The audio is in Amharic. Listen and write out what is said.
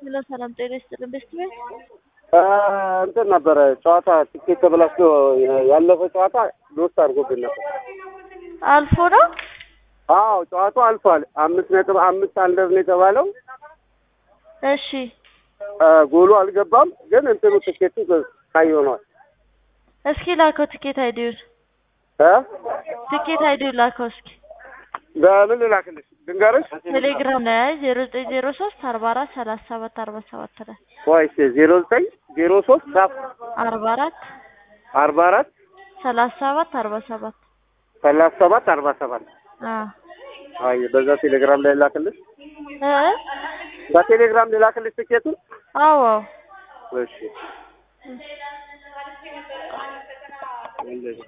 ሄሎ ሰላም ጤና ይስጥልን። ቤስት ቤት እንትን ነበረ ጨዋታ ትኬት ተበላሽቶ ያለፈ ጨዋታ ሎስት አድርጎብን ነበር። አልፎ ነው። አዎ ጨዋታው አልፏል። አምስት ነጥብ አምስት አንደር ነው የተባለው። እሺ ጎሉ አልገባም፣ ግን እንትኑ ትኬቱ ቀይ ሆኗል። እስኪ ላከው ትኬት አይዲውን እ ትኬት አይዲውን ላከው እስኪ በምን ልላክልሽ ድንገርሽ? ቴሌግራም ላይ ዜሮ ዘጠኝ ዜሮ ሶስት አርባ አራት ሰላሳ ሰባት አርባ ሰባት ላይ ወይስ ዜሮ ዘጠኝ ዜሮ ሶስት ጻፍ አርባ አራት አርባ አራት ሰላሳ ሰባት አርባ ሰባት ሰላሳ ሰባት አርባ ሰባት አዎ አይ በዛ ቴሌግራም ላይ ላክልሽ። እ በቴሌግራም ልላክልሽ ትኬቱን። አዎ እሺ እንደዚህ